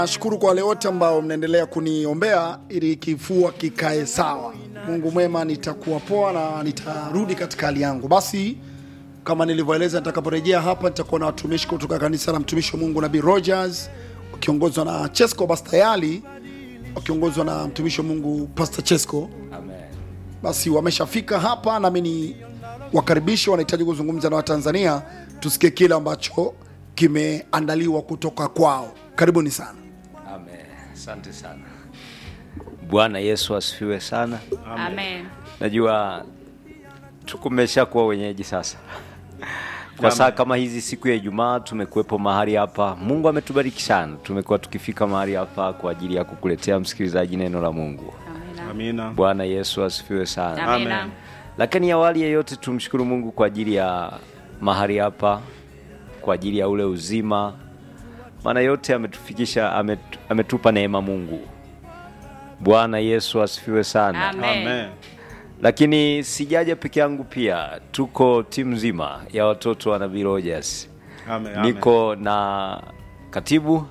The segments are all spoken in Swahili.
Nashukuru kwa wale wote ambao mnaendelea kuniombea ili kifua kikae sawa. Mungu mwema, nitakuwa poa na nitarudi katika hali yangu. Basi kama nilivyoeleza, nitakaporejea hapa nitakuwa na watumishi kutoka kanisa la mtumishi wa Mungu Nabii Rogers wakiongozwa na Chesco Bastayali wakiongozwa na mtumishi wa Mungu Pastor Chesco. Amen. Basi wameshafika hapa, nami ni wakaribisha, wanahitaji kuzungumza na Watanzania, tusikie kile ambacho kimeandaliwa kutoka kwao. Karibuni sana. Amen. Asante sana. Bwana Yesu asifiwe sana. Amen. Najua tukumesha kuwa wenyeji sasa. Kwa saa kama hizi siku ya Ijumaa tumekuwepo mahali hapa. Mungu ametubariki sana. Tumekuwa tukifika mahali hapa kwa ajili ya kukuletea msikilizaji neno la Mungu. Amina. Amina. Bwana Yesu asifiwe sana. Amina. Lakini awali ya yote tumshukuru Mungu kwa ajili ya mahali hapa, kwa ajili ya ule uzima, maana yote ametufikisha, amet, ametupa neema Mungu. Bwana Yesu asifiwe sana. Amen. Amen. Lakini sijaja peke yangu, pia tuko timu nzima ya watoto wa Nabii Rogers. Amen. Amen. Niko na katibu,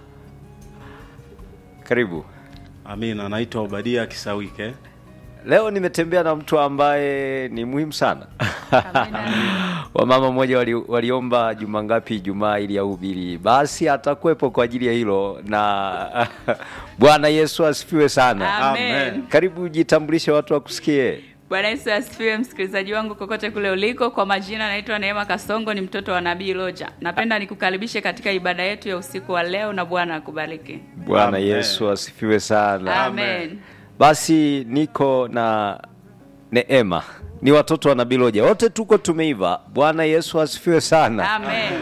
karibu. Amina. Naitwa Obadia Kisawike. Leo nimetembea na mtu ambaye ni muhimu sana. Amina. Wamama mmoja wali, waliomba juma ngapi Ijumaa ili ahubiri, basi atakuwepo kwa ajili ya hilo. Na Bwana Yesu asifiwe sana. Amen. Karibu jitambulishe, watu wakusikie. Bwana Yesu asifiwe, msikilizaji wangu kokote kule uliko. Kwa majina naitwa Neema Kasongo, ni mtoto wa Nabii Loja. Napenda nikukaribishe katika ibada yetu ya usiku wa leo, na Bwana akubariki. Bwana Amen. Yesu asifiwe sana. Amen. Basi niko na Neema, ni watoto wa Nabii Loja, wote tuko tumeiva. Bwana Yesu asifiwe sana. Amen.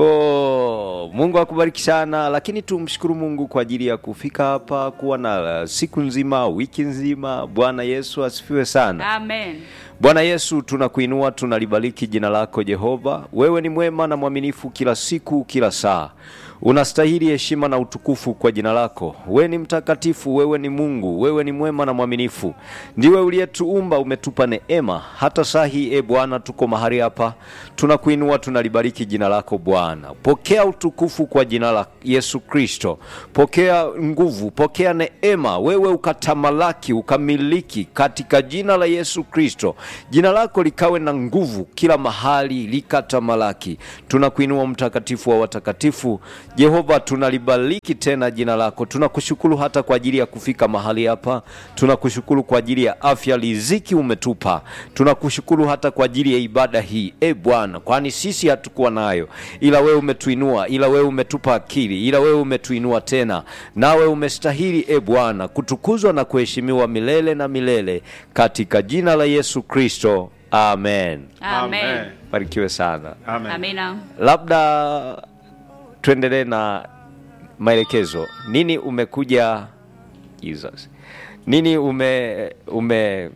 Ko Mungu akubariki sana, lakini tumshukuru Mungu kwa ajili ya kufika hapa, kuwa na siku nzima, wiki nzima. Bwana Yesu asifiwe sana. Amen. Bwana Yesu, tunakuinua, tunalibariki jina lako Jehova. Wewe ni mwema na mwaminifu kila siku, kila saa. Unastahili heshima na utukufu kwa jina lako. Wewe ni mtakatifu, wewe ni Mungu, wewe ni mwema na mwaminifu. Ndiwe uliyetuumba, umetupa neema. Hata saa hii, e Bwana, tuko mahali hapa, tunakuinua, tunalibariki jina lako Bwana. Pokea utukufu kwa jina la Yesu Kristo, pokea nguvu, pokea neema, wewe ukatamalaki, ukamiliki katika jina la Yesu Kristo. Jina lako likawe na nguvu kila mahali, likatamalaki. Tunakuinua mtakatifu wa watakatifu, Jehova, tunalibariki tena jina lako. Tunakushukuru hata kwa ajili ya kufika mahali hapa, tunakushukuru kwa ajili ya afya, riziki umetupa. Tunakushukuru hata kwa ajili ya ibada hii, e Bwana, kwani sisi hatukuwa nayo, ila wewe umetuinua, ila wewe umetupa akili, ila wewe umetuinua tena, nawe umestahili e Bwana kutukuzwa na kuheshimiwa milele na milele, katika jina la Yesu Kristo, amen. Amen. Barikiwe sana. Amen. Amina. Labda tuendelee na maelekezo. Nini umekuja Jesus, nini ume ume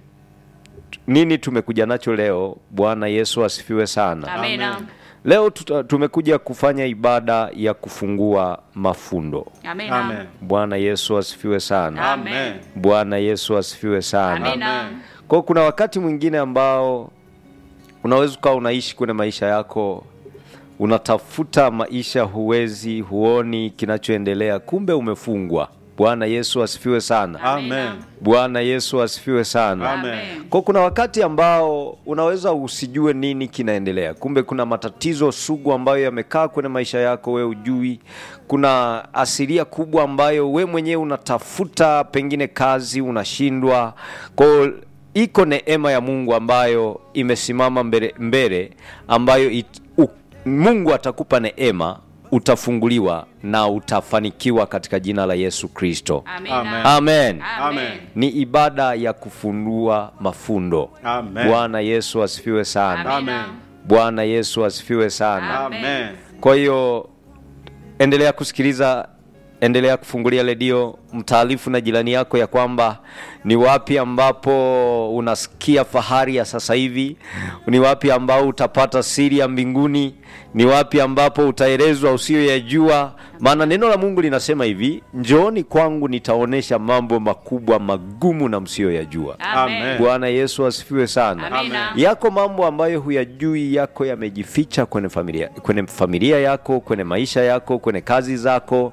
nini tumekuja nacho leo? Bwana Yesu asifiwe sana. Amina. Leo tuta, tumekuja kufanya ibada ya kufungua mafundo. Amina. Amen. Bwana Yesu asifiwe sana. Amen. Bwana Yesu asifiwe sana. Amina. Amen. Kwa hiyo kuna wakati mwingine ambao unaweza ukawa unaishi kwenye maisha yako, unatafuta maisha, huwezi, huoni kinachoendelea, kumbe umefungwa. Bwana Yesu asifiwe sana. Amen. Bwana Yesu asifiwe sana. Amen. Kwa kuna wakati ambao unaweza usijue nini kinaendelea, kumbe kuna matatizo sugu ambayo yamekaa kwenye maisha yako, we ujui. Kuna asilia kubwa ambayo we mwenyewe unatafuta, pengine kazi unashindwa. Kwa hiyo iko neema ya Mungu ambayo imesimama mbele, mbele ambayo it, u, Mungu atakupa neema, utafunguliwa na utafanikiwa katika jina la Yesu Kristo. Amina. Amen. Amen. Amen. Ni ibada ya kufundua mafundo. Amen. Bwana Yesu asifiwe sana. Amina. Bwana Yesu asifiwe sana. Amen. Kwa hiyo endelea kusikiliza, endelea kufungulia redio, mtaarifu na jirani yako ya kwamba ni wapi ambapo unasikia fahari ya sasa hivi, ni wapi ambao utapata siri ya mbinguni, ni wapi ambapo utaelezwa usiyoyajua. Maana neno la Mungu linasema hivi, njooni kwangu nitaonyesha mambo makubwa magumu na msiyoyajua. Amen. Bwana Yesu asifiwe sana. Amina. Yako mambo ambayo huyajui, yako yamejificha kwenye familia, kwenye familia yako, kwenye maisha yako, kwenye kazi zako.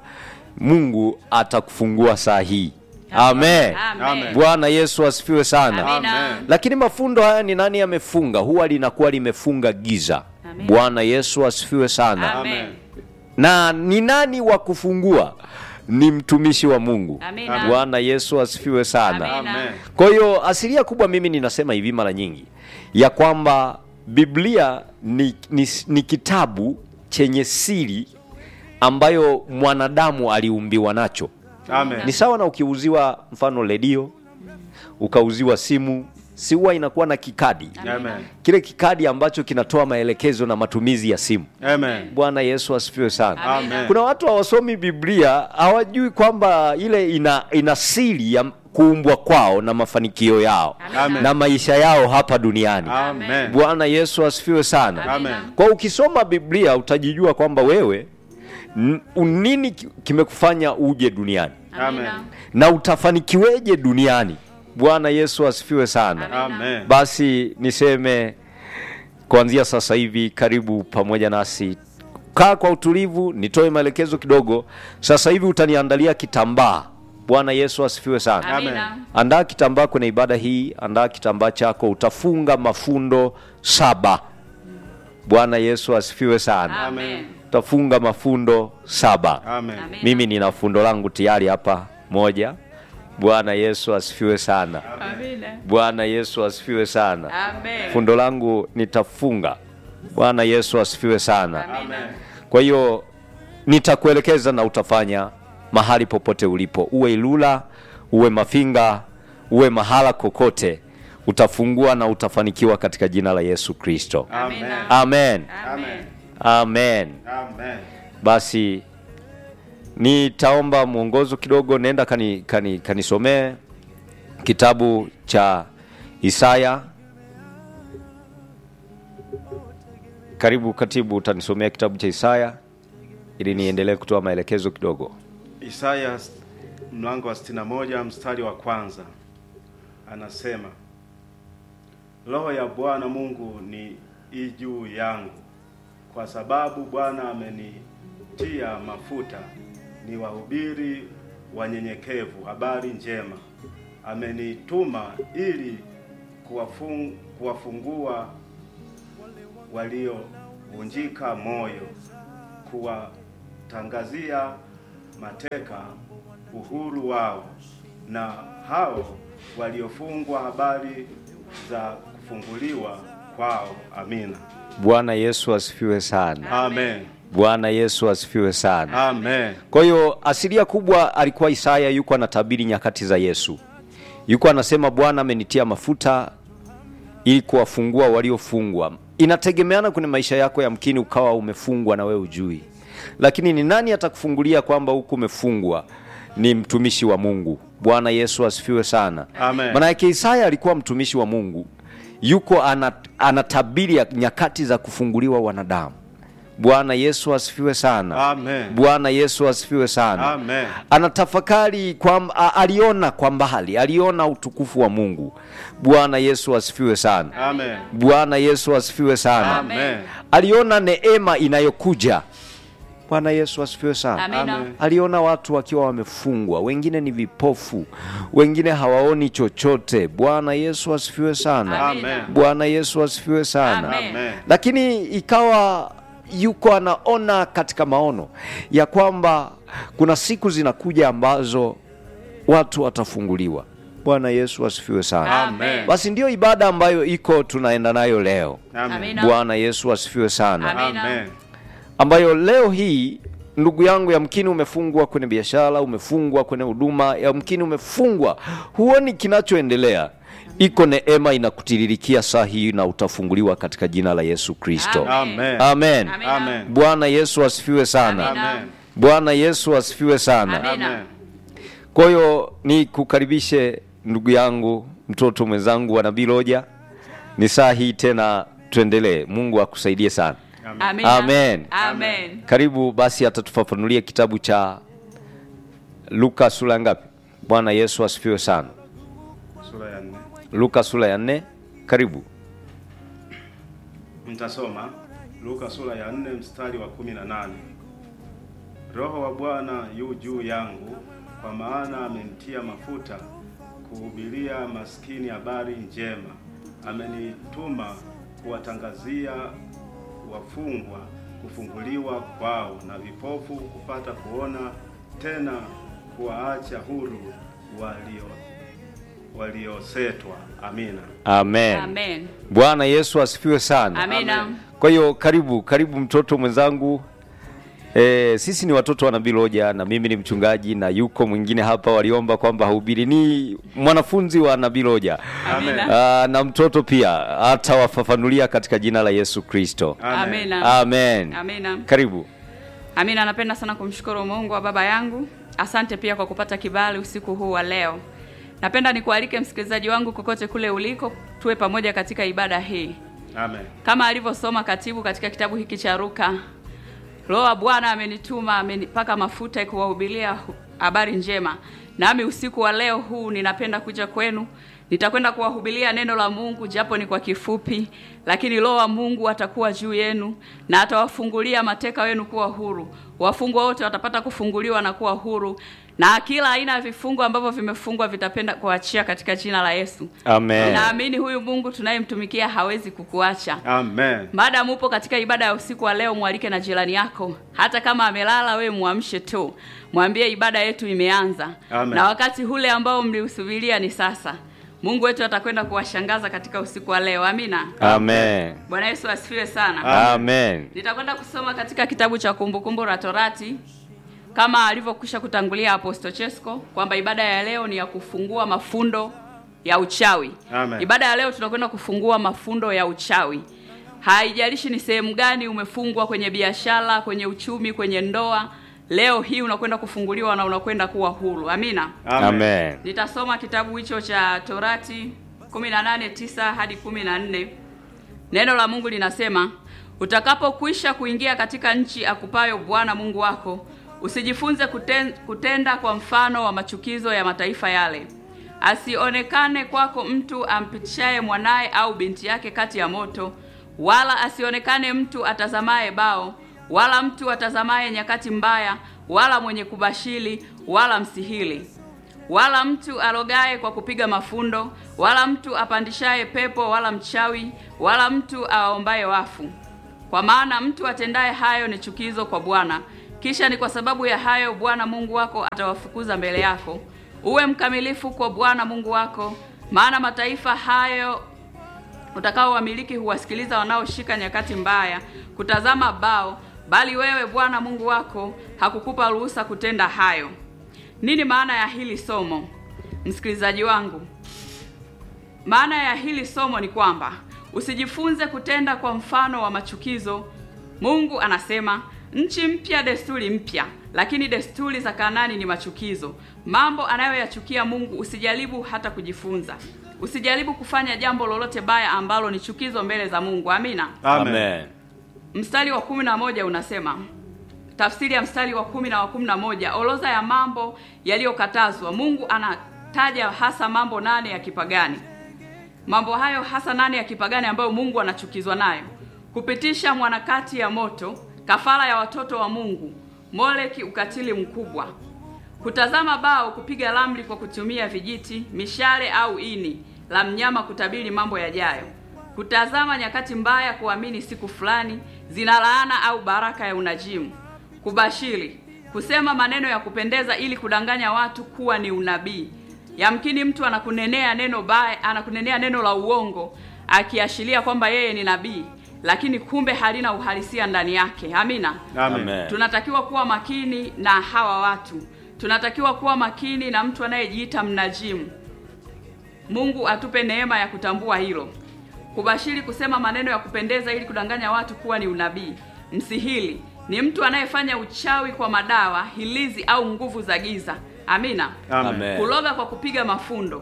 mungu atakufungua saa hii amen Amen. bwana yesu asifiwe sana Amina. Amen. lakini mafundo haya ni nani amefunga huwa linakuwa limefunga giza Amen. bwana yesu asifiwe sana Amen. na ni nani wa kufungua ni mtumishi wa mungu Amina. bwana yesu asifiwe sana Amina. Amen. kwa hiyo asilia kubwa mimi ninasema hivi mara nyingi ya kwamba biblia ni, ni, ni kitabu chenye siri ambayo mwanadamu aliumbiwa nacho Amen. ni sawa na ukiuziwa mfano redio ukauziwa simu si huwa inakuwa na kikadi Amen. kile kikadi ambacho kinatoa maelekezo na matumizi ya simu Amen. bwana yesu asifiwe sana Amina. kuna watu hawasomi biblia hawajui kwamba ile ina, ina siri ya kuumbwa kwao na mafanikio yao Amen. na maisha yao hapa duniani Amen. bwana yesu asifiwe sana Amen. kwa ukisoma biblia utajijua kwamba wewe n- nini ki- kimekufanya uje duniani Amen. na utafanikiweje duniani bwana yesu asifiwe sana Amen. basi niseme kuanzia sasa hivi karibu pamoja nasi kaa kwa utulivu nitoe maelekezo kidogo sasa hivi utaniandalia kitambaa bwana yesu asifiwe sana Amina. andaa kitambaa kwenye ibada hii andaa kitambaa chako utafunga mafundo saba bwana yesu asifiwe sana Amen. utafunga mafundo saba Amen. Amen. mimi nina fundo langu tayari hapa moja bwana yesu asifiwe sana Amina. bwana yesu asifiwe sana Amen. fundo langu nitafunga bwana yesu asifiwe sana Amina. kwa hiyo nitakuelekeza na utafanya mahali popote ulipo uwe ilula uwe mafinga uwe mahala kokote utafungua na utafanikiwa katika jina la yesu kristo Amina. amen Amen. amen Amen. basi nitaomba mwongozo kidogo nenda kani, kani, kanisomee kitabu cha isaya karibu katibu utanisomea kitabu cha isaya ili niendelee kutoa maelekezo kidogo Isaya s- mlango wa 61 mstari wa kwanza anasema, Roho ya Bwana Mungu ni i juu yangu, kwa sababu Bwana amenitia mafuta ni wahubiri wanyenyekevu habari njema. Amenituma ili kuwafung, kuwafungua waliovunjika moyo, kuwatangazia mateka uhuru wao, na hao waliofungwa habari za kufunguliwa kwao. Amina. bwana yesu asifiwe sana Amen. bwana yesu asifiwe sana Amen. kwa hiyo asilia kubwa alikuwa isaya yuko anatabiri nyakati za yesu yuko anasema bwana amenitia mafuta ili kuwafungua waliofungwa inategemeana kwenye maisha yako yamkini ukawa umefungwa na wewe ujui lakini ni nani atakufungulia kwamba huku umefungwa ni mtumishi wa mungu bwana yesu asifiwe sana Amen. maana yake isaya alikuwa mtumishi wa mungu yuko ana- anatabiri ya nyakati za kufunguliwa wanadamu bwana yesu asifiwe sana Amen. bwana yesu asifiwe sana Amen. anatafakari kwamba a- aliona kwa mbali aliona utukufu wa mungu bwana yesu asifiwe sana Amen. bwana yesu asifiwe sana Amen. aliona neema inayokuja bwana yesu asifiwe sana Amina. Amen. aliona watu wakiwa wamefungwa wengine ni vipofu wengine hawaoni chochote bwana yesu asifiwe sana Amen. bwana yesu asifiwe sana Amen. Amen. lakini ikawa yuko anaona katika maono ya kwamba kuna siku zinakuja ambazo watu watafunguliwa bwana yesu asifiwe sana Amen. basi ndiyo ibada ambayo iko tunaenda nayo leo Amen. Amina. bwana yesu asifiwe sana Amina. Amen. ambayo leo hii ndugu yangu yamkini umefungwa kwenye biashara umefungwa kwenye huduma yamkini umefungwa huoni kinachoendelea iko neema inakutiririkia saa hii na utafunguliwa katika jina la yesu kristo Amen. amen Amina. Amen. bwana yesu asifiwe sana Amina. Amen. bwana yesu asifiwe sana Amen. Amen. kwa hiyo ni kukaribishe ndugu yangu mtoto mwenzangu wa nabii loja ni saa hii tena tuendelee mungu akusaidie sana Amina. Amen. Amen. karibu basi atatufafanulia kitabu cha luka sura ya ngapi bwana yesu asifiwe sana Sura ya nne. luka sura ya nne karibu Mtasoma Luka sura ya 4 mstari wa 18. Roho wa Bwana yu juu yangu, kwa maana amenitia mafuta kuhubiria maskini habari njema. Amenituma kuwatangazia wafungwa kufunguliwa kwao, na vipofu kupata kuona, tena kuwaacha huru walio waliosetwa. Amina. Amen. Amen. Bwana Yesu asifiwe sana. Amina. Amen. Kwa hiyo karibu karibu mtoto mwenzangu. E, sisi ni watoto wa Nabii Loja na mimi ni mchungaji na yuko mwingine hapa waliomba kwamba hubiri ni mwanafunzi wa Nabii Loja. Amina. Ah, na mtoto pia atawafafanulia katika jina la Yesu Kristo. Amen. Amina. Amen. Amina. Karibu. Amina, napenda sana kumshukuru Mungu wa baba yangu. Asante pia kwa kupata kibali usiku huu wa leo. Napenda nikualike msikilizaji wangu kokote kule uliko, tuwe pamoja katika ibada hii Amen. kama alivyosoma katibu katika kitabu hiki cha Luka. Roho wa Bwana amenituma, amenipaka mafuta kuwahubiria hu- habari njema. Nami usiku wa leo huu ninapenda kuja kwenu, nitakwenda kuwahubiria neno la Mungu japo ni kwa kifupi, lakini Roho wa Mungu atakuwa juu yenu na atawafungulia mateka wenu kuwa huru. Wafungwa wote watapata kufunguliwa na kuwa huru, na kila aina ya vifungo ambavyo vimefungwa vitapenda kuachia katika jina la Yesu. Amen. Naamini huyu Mungu tunayemtumikia hawezi kukuacha. Amen. Maadamu upo katika ibada ya usiku wa leo, mwalike na jirani yako, hata kama amelala, we mwamshe tu, mwambie ibada yetu imeanza, Amen. na wakati ule ambao mliusubiria ni sasa. Mungu wetu atakwenda kuwashangaza katika usiku wa leo. Amina. Amen. Bwana Yesu asifiwe sana. Amen. Nitakwenda kusoma katika kitabu cha Kumbukumbu la Torati kama alivyokwisha kutangulia Apostle Chesko kwamba ibada ya leo ni ya kufungua mafundo ya uchawi. Amen. Ibada ya leo tunakwenda kufungua mafundo ya uchawi. Haijalishi ni sehemu gani umefungwa, kwenye biashara, kwenye uchumi, kwenye ndoa, leo hii unakwenda kufunguliwa na unakwenda kuwa huru. Amina. Amen. Nitasoma kitabu hicho cha Torati 18:9 hadi 14. Neno la Mungu linasema, utakapokwisha kuingia katika nchi akupayo Bwana Mungu wako, usijifunze kuten, kutenda kwa mfano wa machukizo ya mataifa yale. Asionekane kwako mtu ampitishaye mwanaye au binti yake kati ya moto, wala asionekane mtu atazamaye bao, wala mtu atazamaye nyakati mbaya, wala mwenye kubashili, wala msihili wala mtu arogaye kwa kupiga mafundo, wala mtu apandishaye pepo, wala mchawi, wala mtu awaombaye wafu. Kwa maana mtu atendaye hayo ni chukizo kwa Bwana. Kisha ni kwa sababu ya hayo Bwana Mungu wako atawafukuza mbele yako. Uwe mkamilifu kwa Bwana Mungu wako, maana mataifa hayo utakao wamiliki huwasikiliza wanaoshika nyakati mbaya kutazama bao, bali wewe Bwana Mungu wako hakukupa ruhusa kutenda hayo. Nini maana ya hili somo, msikilizaji wangu? Maana ya hili somo ni kwamba usijifunze kutenda kwa mfano wa machukizo. Mungu anasema nchi mpya, desturi mpya, lakini desturi za Kanaani ni machukizo. Mambo anayoyachukia Mungu usijaribu hata kujifunza. Usijaribu kufanya jambo lolote baya ambalo ni chukizo mbele za Mungu. Amina. Amen. Mstari wa kumi na moja unasema tafsiri ya mstari wa kumi na wa kumi na moja orodha ya mambo yaliyokatazwa. Mungu anataja hasa mambo nane ya kipagani. Mambo hayo hasa nane ya kipagani ambayo Mungu anachukizwa nayo: kupitisha mwanakati ya moto, kafara ya watoto wa Mungu, Moleki, ukatili mkubwa, kutazama bao, kupiga ramli kwa kutumia vijiti, mishale au ini la mnyama, kutabiri mambo yajayo, kutazama nyakati mbaya, kuamini siku fulani zina laana au baraka ya unajimu, kubashiri, kusema maneno ya kupendeza ili kudanganya watu kuwa ni unabii. Yamkini mtu anakunenea neno baya, anakunenea neno la uongo akiashiria kwamba yeye ni nabii, lakini kumbe halina uhalisia ndani yake. Amina. Amen. Tunatakiwa kuwa makini na hawa watu, tunatakiwa kuwa makini na mtu anayejiita mnajimu. Mungu atupe neema ya kutambua hilo. Kubashiri, kusema maneno ya kupendeza ili kudanganya watu kuwa ni unabii. Msihili ni mtu anayefanya uchawi kwa madawa, hilizi au nguvu za giza. Amina. Amen. Amen. Kuloga kwa kupiga mafundo,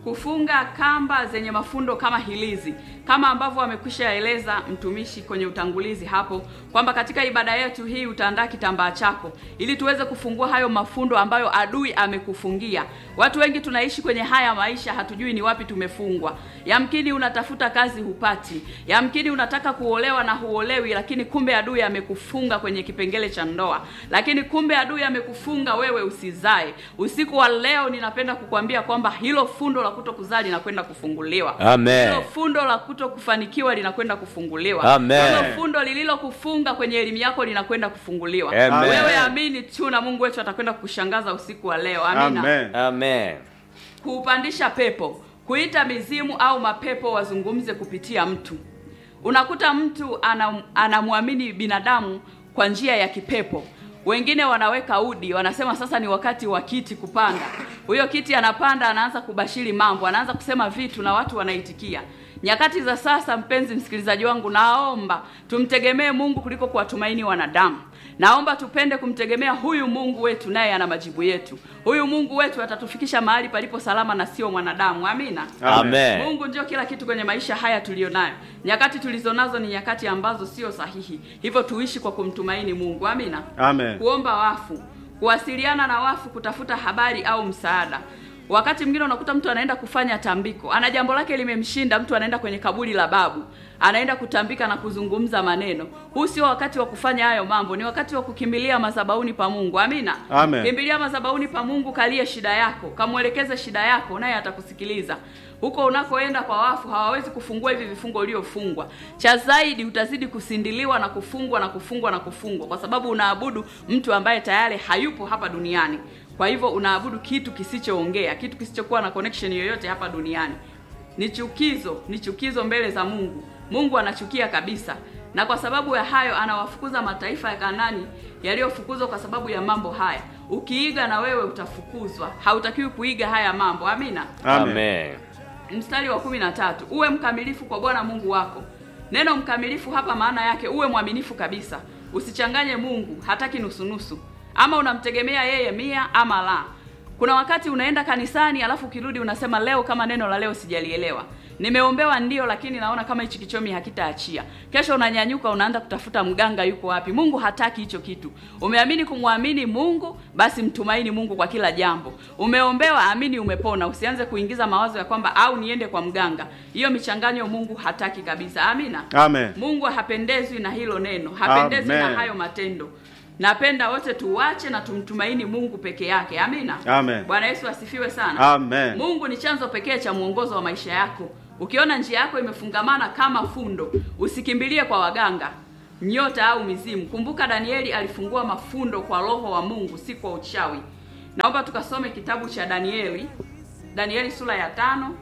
kufunga kamba zenye mafundo kama hilizi, kama ambavyo amekwisha eleza mtumishi kwenye utangulizi hapo kwamba katika ibada yetu hii utaandaa kitambaa chako ili tuweze kufungua hayo mafundo ambayo adui amekufungia. Watu wengi tunaishi kwenye haya maisha, hatujui ni wapi tumefungwa. Yamkini unatafuta kazi hupati, yamkini unataka kuolewa na huolewi, lakini kumbe adui amekufunga kwenye kipengele cha ndoa, lakini kumbe adui amekufunga wewe usizae. Usiku wa leo ninapenda kukwambia kwamba hilo fundo la kuto kuzaa linakwenda kufunguliwa. Amen. Hilo fundo la kuto kufanikiwa linakwenda kufunguliwa. Amen. Hilo fundo lililokufunga kwenye elimu yako linakwenda kufunguliwa. Amen. Wewe amini tu na Mungu wetu atakwenda kukushangaza usiku wa leo. Amina Amen. Amen. kuupandisha pepo, kuita mizimu au mapepo wazungumze kupitia mtu. Unakuta mtu anam- anamwamini binadamu kwa njia ya kipepo. Wengine wanaweka udi, wanasema sasa ni wakati wa kiti kupanda. Huyo kiti anapanda, anaanza kubashiri mambo, anaanza kusema vitu na watu wanaitikia. Nyakati za sasa, mpenzi msikilizaji wangu, naomba tumtegemee Mungu kuliko kuwatumaini wanadamu. Naomba tupende kumtegemea huyu Mungu wetu, naye ana majibu yetu. Huyu Mungu wetu atatufikisha mahali palipo salama na sio mwanadamu. Amina. Amen. Mungu ndio kila kitu kwenye maisha haya tuliyonayo. Nyakati tulizonazo ni nyakati ambazo sio sahihi, hivyo tuishi kwa kumtumaini Mungu. Amina. Amen. Kuomba wafu, kuwasiliana na wafu, kutafuta habari au msaada. Wakati mwingine unakuta mtu anaenda kufanya tambiko, ana jambo lake limemshinda, mtu anaenda kwenye kaburi la babu, anaenda kutambika na kuzungumza maneno. Huu sio wakati wa kufanya hayo mambo, ni wakati wa kukimbilia madhabahuni pa Mungu. Amina. Amen. Kimbilia madhabahuni pa Mungu, kalie shida yako, kamwelekeze shida yako, naye atakusikiliza. Huko unakoenda kwa wafu hawawezi kufungua hivi vifungo uliofungwa. Cha zaidi utazidi kusindiliwa na kufungwa na kufungwa na kufungwa, kwa sababu unaabudu mtu ambaye tayari hayupo hapa duniani. Kwa hivyo unaabudu kitu kisichoongea, kitu kisichokuwa na connection yoyote hapa duniani. Ni chukizo, ni chukizo mbele za Mungu. Mungu anachukia kabisa, na kwa sababu ya hayo anawafukuza mataifa ya Kanani yaliyofukuzwa kwa sababu ya mambo haya. Ukiiga na wewe utafukuzwa, hautakiwi kuiga haya mambo. Amina. Amen. Amen. Mstari wa kumi na tatu uwe mkamilifu kwa Bwana Mungu wako. Neno mkamilifu hapa maana yake uwe mwaminifu kabisa, usichanganye Mungu, hataki nusunusu, ama unamtegemea yeye mia ama la. Kuna wakati unaenda kanisani alafu ukirudi unasema leo kama neno la leo sijalielewa. Nimeombewa ndio, lakini naona kama hichi kichomi hakitaachia. Kesho unanyanyuka unaanza kutafuta mganga yuko wapi. Mungu hataki hicho kitu. Umeamini kumwamini Mungu, basi mtumaini Mungu kwa kila jambo. Umeombewa, amini umepona. Usianze kuingiza mawazo ya kwamba au niende kwa mganga. Hiyo michanganyo Mungu hataki kabisa. Amina. Amen. Mungu hapendezwi na hilo neno, hapendezwi Amen. na hayo matendo. Napenda wote tuwache na tumtumaini Mungu peke yake. Amina. Amen. Bwana Yesu asifiwe sana. Amen. Mungu ni chanzo pekee cha mwongozo wa maisha yako. Ukiona njia yako imefungamana kama fundo, usikimbilie kwa waganga, nyota au mizimu. Kumbuka Danieli alifungua mafundo kwa roho wa Mungu, si kwa uchawi. Naomba tukasome kitabu cha Danieli, Danieli sura ya tano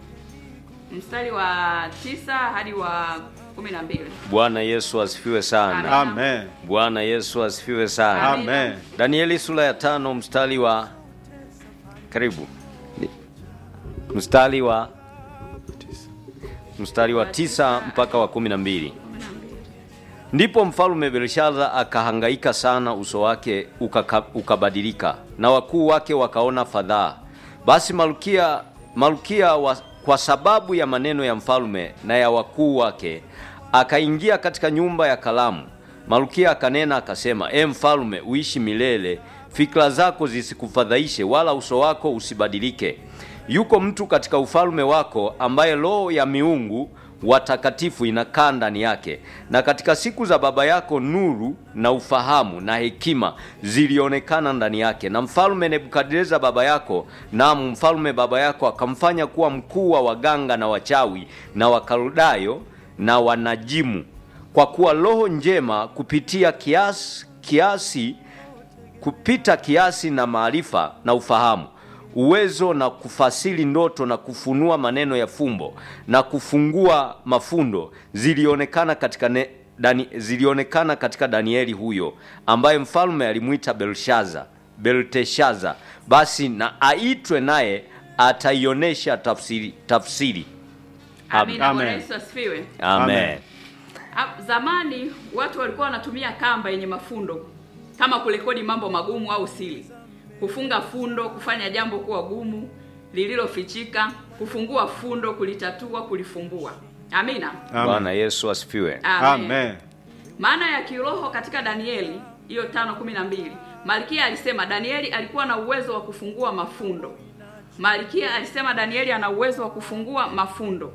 mstari wa tisa hadi wa kumi na mbili. Bwana Yesu asifiwe sana. Amen. Bwana Yesu asifiwe sana. Amen. Danieli sura ya tano mstari wa karibu Ni- mstari wa mstari wa tisa mpaka wa kumi na mbili. Ndipo mfalme Belshaza akahangaika sana, uso wake ukaka, ukabadilika na wakuu wake wakaona fadhaa. Basi malkia, malkia wa, kwa sababu ya maneno ya mfalme na ya wakuu wake akaingia katika nyumba ya kalamu. Malkia akanena akasema, e mfalme, uishi milele, fikra zako zisikufadhaishe, wala uso wako usibadilike. Yuko mtu katika ufalme wako ambaye roho ya miungu watakatifu inakaa ndani yake. Na katika siku za baba yako nuru na ufahamu na hekima zilionekana ndani yake. Na mfalme Nebukadneza baba yako, naam, mfalme baba yako akamfanya kuwa mkuu wa waganga na wachawi na wakaldayo na wanajimu, kwa kuwa roho njema kupitia kiasi, kiasi kupita kiasi na maarifa na ufahamu uwezo na kufasiri ndoto na kufunua maneno ya fumbo na kufungua mafundo zilionekana katika ne, dani, zilionekana katika Danieli huyo ambaye mfalme alimwita Belshaza Belteshaza. Basi na aitwe naye ataionyesha tafsiri, tafsiri. Amina. Amen. Bwana Yesu asifiwe. Amen. Amen. Ha- Zamani watu walikuwa wanatumia kamba yenye mafundo kama kurekodi mambo magumu au siri, kufunga fundo, kufanya jambo kuwa gumu. lililofichika, kufungua fundo, kulitatua, kulifumbua. Amina. Bwana Amen. Yesu asifiwe. Amen. Maana ya kiroho katika Danieli hiyo tano kumi na mbili Malkia alisema Danieli alikuwa na uwezo wa kufungua mafundo. Malkia alisema Danieli ana uwezo wa kufungua mafundo,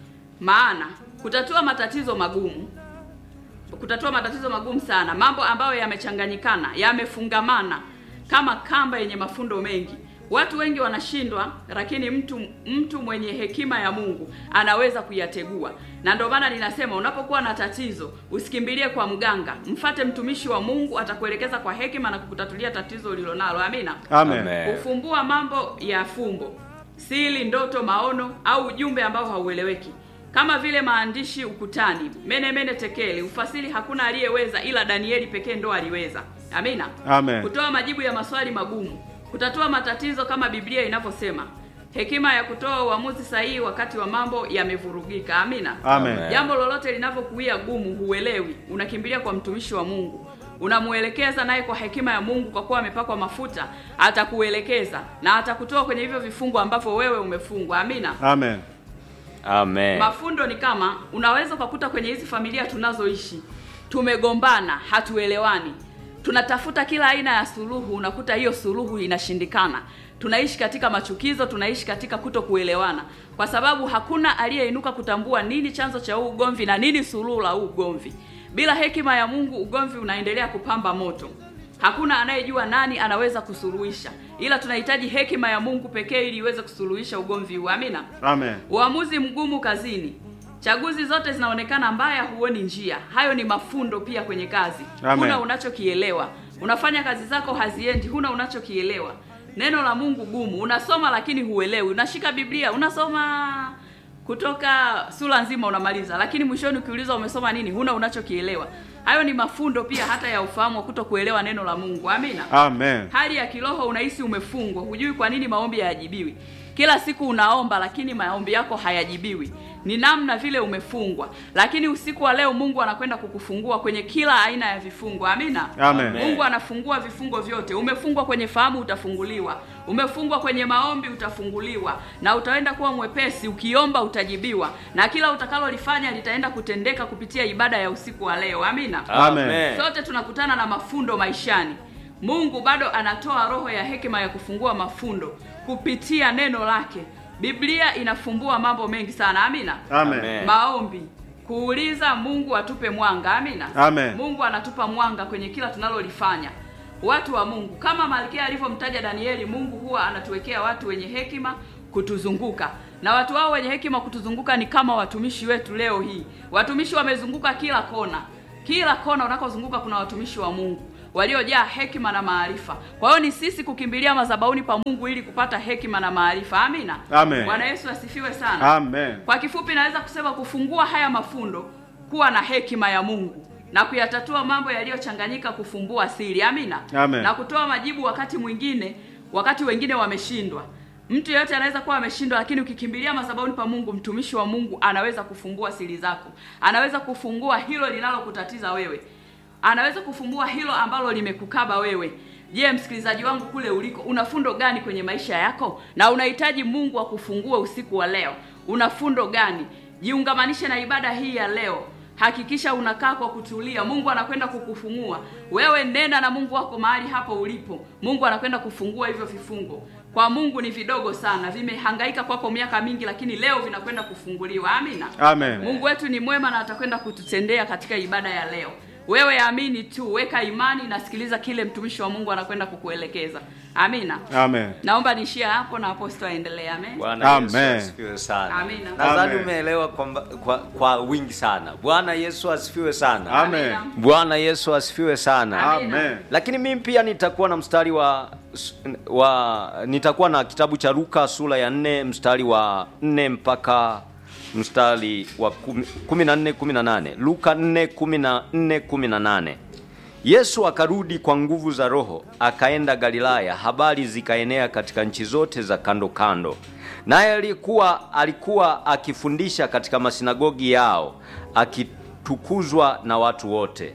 maana kutatua matatizo magumu, kutatua matatizo magumu sana, mambo ambayo yamechanganyikana, yamefungamana kama kamba yenye mafundo mengi. Watu wengi wanashindwa, lakini mtu mtu mwenye hekima ya Mungu anaweza kuyategua. Na ndio maana ninasema unapokuwa na tatizo usikimbilie kwa mganga, mfate mtumishi wa Mungu, atakuelekeza kwa hekima na kukutatulia tatizo ulilonalo. Amina. Amen. Amen. Kufumbua mambo ya fumbo, siri, ndoto, maono au ujumbe ambao haueleweki, kama vile maandishi ukutani, mene mene tekeli, ufasiri hakuna aliyeweza ila Danieli pekee ndo aliweza. Amina. Amen. Kutoa majibu ya maswali magumu, kutatua matatizo kama Biblia inavyosema, hekima ya kutoa uamuzi sahihi wakati wa mambo yamevurugika. Amina. Amen. Jambo lolote linavyokuia gumu, huelewi, unakimbilia kwa mtumishi wa Mungu, unamuelekeza naye kwa hekima ya Mungu, kwa kuwa amepakwa mafuta, atakuelekeza na atakutoa kwenye hivyo vifungo ambavyo wewe umefungwa. Amina. Amen. Amen. Mafundo ni kama unaweza ukakuta kwenye hizi familia tunazoishi, tumegombana, hatuelewani, tunatafuta kila aina ya suluhu, unakuta hiyo suluhu inashindikana. Tunaishi katika machukizo, tunaishi katika kuto kuelewana, kwa sababu hakuna aliyeinuka kutambua nini chanzo cha huu ugomvi na nini suluhu la huu ugomvi. Bila hekima ya Mungu, ugomvi unaendelea kupamba moto. Hakuna anayejua nani anaweza kusuluhisha, ila tunahitaji hekima ya Mungu pekee ili iweze kusuluhisha ugomvi huu. Amina. Amen. Uamuzi mgumu kazini, chaguzi zote zinaonekana mbaya, huoni njia. Hayo ni mafundo pia kwenye kazi. Amen. Huna unachokielewa, unafanya kazi zako haziendi, huna unachokielewa. Neno la Mungu gumu, unasoma lakini huelewi. Unashika Biblia unasoma kutoka sura nzima unamaliza, lakini mwishoni ukiulizwa umesoma nini, huna unachokielewa. Hayo ni mafundo pia hata ya ufahamu wa kuto kuelewa neno la Mungu. Amina. Amen. Hali ya kiroho unahisi umefungwa, hujui kwa nini maombi hayajibiwi. Kila siku unaomba lakini maombi yako hayajibiwi. Ni namna vile umefungwa, lakini usiku wa leo Mungu anakwenda kukufungua kwenye kila aina ya vifungo. Amina. Amen. Mungu anafungua vifungo vyote. Umefungwa kwenye fahamu, utafunguliwa. Umefungwa kwenye maombi, utafunguliwa, na utaenda kuwa mwepesi. Ukiomba utajibiwa, na kila utakalolifanya litaenda kutendeka kupitia ibada ya usiku wa leo. Amina. Amen. Sote tunakutana na mafundo maishani. Mungu bado anatoa roho ya hekima ya kufungua mafundo kupitia neno lake. Biblia inafumbua mambo mengi sana. Amina. Amen. Amen. Maombi, kuuliza Mungu atupe mwanga. Amina. Amen. Mungu anatupa mwanga kwenye kila tunalolifanya. Watu wa Mungu, kama Malkia alivyomtaja Danieli, Mungu huwa anatuwekea watu wenye hekima kutuzunguka, na watu hao wenye hekima kutuzunguka ni kama watumishi wetu leo hii. Watumishi wamezunguka kila kona, kila kona unakozunguka kuna watumishi wa Mungu waliojaa hekima na maarifa. Kwa hiyo ni sisi kukimbilia madhabahuni pa Mungu ili kupata hekima na maarifa. Amina. Amen. Bwana Yesu asifiwe sana. Amen. Kwa kifupi naweza kusema kufungua haya mafundo, kuwa na hekima ya Mungu na kuyatatua mambo yaliyochanganyika, kufumbua siri. Amina. Amen. Na kutoa majibu wakati mwingine, wakati wengine wameshindwa. Mtu yeyote anaweza kuwa ameshindwa, lakini ukikimbilia madhabahuni pa Mungu, mtumishi wa Mungu anaweza kufumbua siri zako, anaweza kufungua hilo linalokutatiza wewe, anaweza kufumbua hilo ambalo limekukaba wewe. Je, msikilizaji wangu kule uliko, una fundo gani kwenye maisha yako na unahitaji Mungu akufungue usiku wa leo? Una fundo gani? Jiungamanishe na ibada hii ya leo. Hakikisha unakaa kwa kutulia. Mungu anakwenda kukufungua wewe. Nena na Mungu wako mahali hapo ulipo. Mungu anakwenda kufungua hivyo vifungo. Kwa Mungu ni vidogo sana, vimehangaika kwako miaka mingi, lakini leo vinakwenda kufunguliwa. Amina. Amen. Mungu wetu ni mwema na atakwenda kututendea katika ibada ya leo. Wewe amini tu, weka imani na sikiliza kile mtumishi wa Mungu anakwenda kukuelekeza. Amina. Amen. Naomba niishie hapo na aposto aendelee. Amen. Bwana Yesu Amen. asifiwe sana. Amina. Nadhani Amen. umeelewa kwa, kwa, kwa wingi sana. Bwana Yesu asifiwe sana. Amen. Bwana Yesu asifiwe sana. Amina. Amen. Lakini mimi pia nitakuwa na mstari wa wa nitakuwa na kitabu cha Luka sura ya nne mstari wa nne mpaka mstari wa kumi- kumi na nne kumi na nane Luka nne kumi na nne kumi na nane Yesu akarudi kwa nguvu za Roho, akaenda Galilaya, habari zikaenea katika nchi zote za kando kando. Naye alikuwa alikuwa akifundisha katika masinagogi yao, akitukuzwa na watu wote.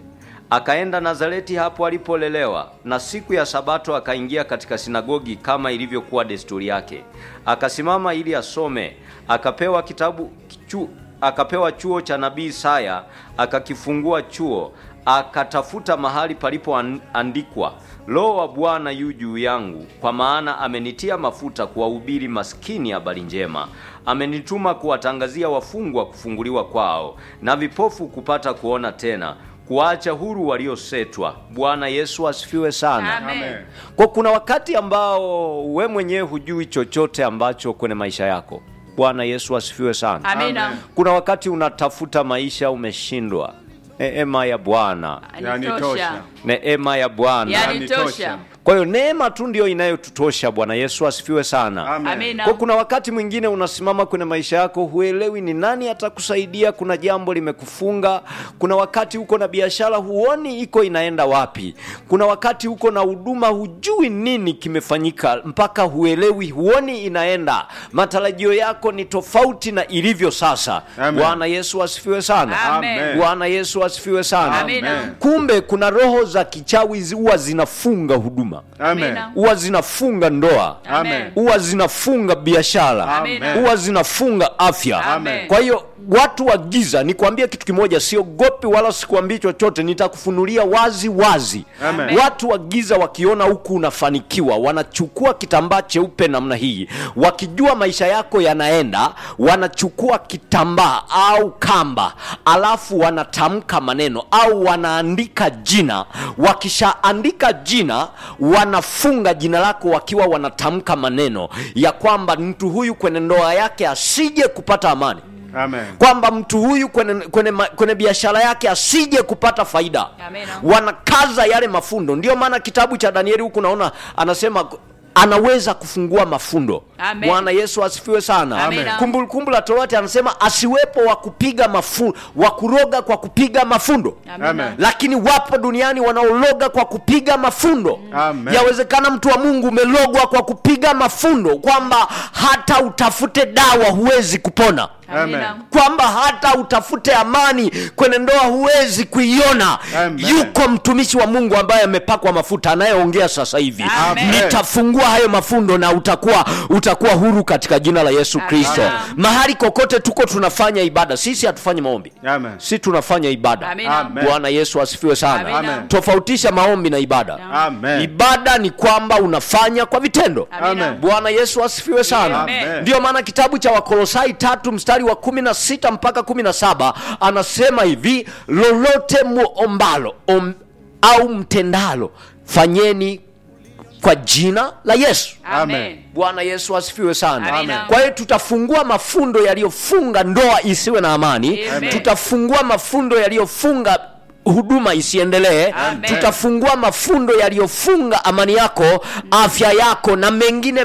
akaenda Nazareti hapo alipolelewa, na siku ya Sabato akaingia katika sinagogi kama ilivyokuwa desturi yake, akasimama ili asome. Akapewa kitabu chu, akapewa chuo cha nabii Isaya, akakifungua chuo, akatafuta mahali palipoandikwa, Roho wa Bwana yu juu yangu, kwa maana amenitia mafuta kuwahubiri maskini habari njema, amenituma kuwatangazia wafungwa kufunguliwa kwao, na vipofu kupata kuona tena, kuwaacha huru waliosetwa. Bwana Yesu asifiwe sana. Amen. Kwa kuna wakati ambao we mwenyewe hujui chochote ambacho kwenye maisha yako. Bwana Yesu asifiwe sana. Amina. Kuna wakati unatafuta maisha umeshindwa. Neema ya Bwana, Yanitosha. neema ya Bwana. Yanitosha. Kwa hiyo neema tu ndio inayotutosha. Bwana Yesu asifiwe sana. Amen. Amina. Kwa kuna wakati mwingine unasimama kwenye maisha yako, huelewi ni nani atakusaidia. Kuna jambo limekufunga. Kuna wakati uko na biashara, huoni iko inaenda wapi. Kuna wakati uko na huduma, hujui nini kimefanyika, mpaka huelewi, huoni inaenda. Matarajio yako ni tofauti na ilivyo sasa. Amen. Bwana Yesu asifiwe sana. Amen. Bwana Yesu asifiwe sana. Amina. Kumbe kuna roho za kichawi zi- huwa zinafunga huduma, Amen. Amina. huwa zinafunga ndoa Amen. huwa zinafunga biashara, Amen. huwa zinafunga afya. Amen. Kwa hiyo watu wa giza, nikwambie kitu kimoja, siogopi wala sikuambii chochote, nitakufunulia wazi wazi. Amen. Watu wa giza wakiona huku unafanikiwa, wanachukua kitambaa cheupe namna hii, wakijua maisha yako yanaenda, wanachukua kitambaa au kamba, alafu wanatamka maneno au wanaandika jina. Wakishaandika jina, wanafunga jina lako wakiwa wanatamka maneno ya kwamba mtu huyu kwenye ndoa yake asije kupata amani Amen. kwamba mtu huyu kwenye, kwenye, ma- kwenye biashara yake asije kupata faida Amina. wanakaza yale mafundo ndio maana kitabu cha danieli huku naona anasema anaweza kufungua mafundo Amen. bwana yesu asifiwe sana Amina. kumbukumbu la torati anasema asiwepo wa kupiga mafu wa kuroga kwa kupiga mafundo Amina. lakini wapo duniani wanaologa kwa kupiga mafundo Amen. yawezekana mtu wa mungu umelogwa kwa kupiga mafundo kwamba hata utafute dawa huwezi kupona Amina. kwamba hata utafute amani kwenye ndoa huwezi kuiona Amen. yuko mtumishi wa mungu ambaye amepakwa mafuta anayeongea sasa hivi Amen. nitafungua hayo mafundo na utakuwa utakuwa huru katika jina la yesu kristo Amen. mahali kokote tuko tunafanya ibada sisi hatufanyi maombi Amen. si tunafanya ibada Amina. Amen. bwana yesu asifiwe sana Amina. Amen. tofautisha maombi na ibada Amen. ibada ni kwamba unafanya kwa vitendo Amina. Amen. bwana yesu asifiwe sana Amen. ndiyo maana kitabu cha wakolosai tatu mstari wa kumi na sita mpaka kumi na saba anasema hivi lolote muombalo om, au mtendalo fanyeni kwa jina la yesu Amen. bwana yesu asifiwe sana Amina. kwa hiyo tutafungua mafundo yaliyofunga ndoa isiwe na amani Amen. tutafungua mafundo yaliyofunga huduma isiendelee Amen. tutafungua mafundo yaliyofunga amani yako afya yako na mengine